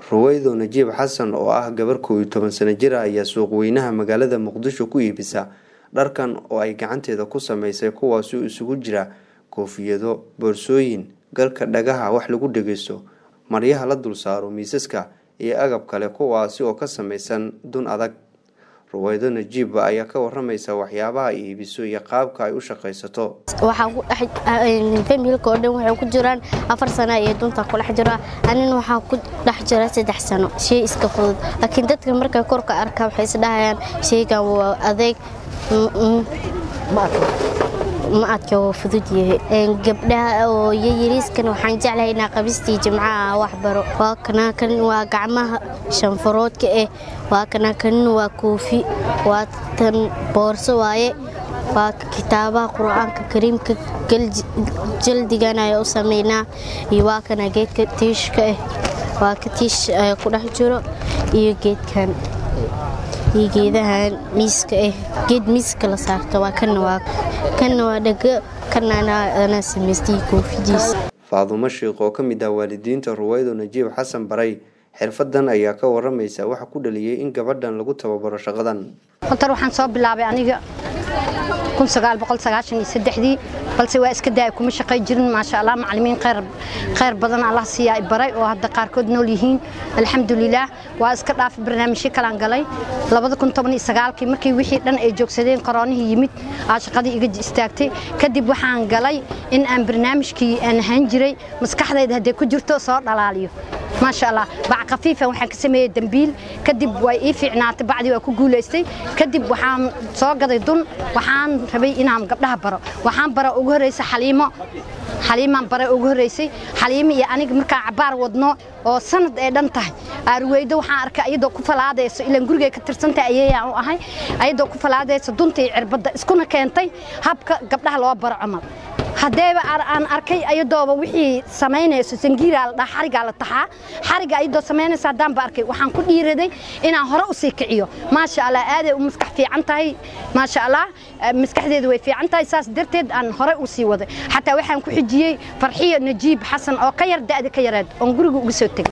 ruweydo najiib xasan oo ah gabar kow iyo toban sano jir ah ayaa suuqweynaha magaalada muqdisho ku iibisa dharkan oo ay gacanteeda ku sameysay kuwaasoo isugu jira koofiyado boorsooyin galka dhagaha wax lagu dhegeysto maryaha la dul saaro miisaska iyo agab kale kuwaasi oo ka samaysan dun adag ruweydo najiibba ayaa ka waramaysa waxyaabaha ay iibiso iyo qaabka ay u shaqaysato familka oo dhan waxay ku jiraan afar sana iyo dunta kudhex jira anina waxaa ku dhex jira saddex sano shay iska fudud laakiin dadka markay korka arkaa waxay isdhahayaan shaygan waa adeeg ma adka waa fudud yahay gabdhaha oo yayariiskan waxaan jeclahay inaa qabistii jimcaha wax baro waa kana kan waa gacmaha shanfaroodka eh waa kana kanina waa koofi waa tan boorso waaye waa kitaabaha qur-aanka kariimka jaldigan ayaa u sameynaa iyo waa kana geedka tiishka ah waa ka tiish ku dhex jiro iyo geedkan iyo geedahan miiska ah geed miiska la saarto waa kana waa kana waa dhago kana anaa samaystay koofidiisa faadumo sheikh oo ka mid ah waalidiinta ruweydo najiib xasan baray xirfadan ayaa ka waramaysa waxa ku dhaliyey in gabadhan lagu tababaro shaqadan hortar waxaan soo bilaabay aniga dii balse waa iska daaya kuma shaqay jirin maasha allah macalimiin khayr badan allah siiyaa baray oo hadda qaarkood nool yihiin alxamdulilaah waa iska dhaafay barnaamijyo kalaan galay kii markii wixii dhan ay joogsadeen qoroonihii yimid aa shaqadii iga istaagtay kadib waxaan galay in aan barnaamijkii aan ahaan jiray maskaxdayda hadday ku jirto soo dhalaaliyo maasha allah bac khafiifa waxaan ka sameeyey dambiil kadib way ii fiicnaatay bacdii waa ku guulaystay kadib waxaan soo gaday dun waxaan rabay inaan gabdhaha baro waxaan bara ugu horreysa xaliimo xaliimaan bare ugu horreysay xaliimo iyo aniga markaa cabaar wadno oo sanad ay dhan tahay aarweydo waxaan arkay ayadoo ku falaadayso ilaan gurigay ka tirsantahay ayeeyaan u ahay ayadoo ku falaadayso dunta iyo cirbadda iskuna keentay habka gabdhaha loo baro camal haddeeba aan arkay ayadooba wixii samaynayso sangiiraa la dhaha xarigaa la taxaa xariga ayadoo samaynaysa haddaan ba arkay waxaan ku dhiiraday inaan hore u sii kiciyo maasha allah aaday u maskax fiican tahay maasha allah maskaxdeedu way fiican tahay saas darteed aan hore u sii waday xataa waxaan ku xijiyey farxiyo najiib xasan oo ka yar da'da ka yareed oon guriga uga soo tegay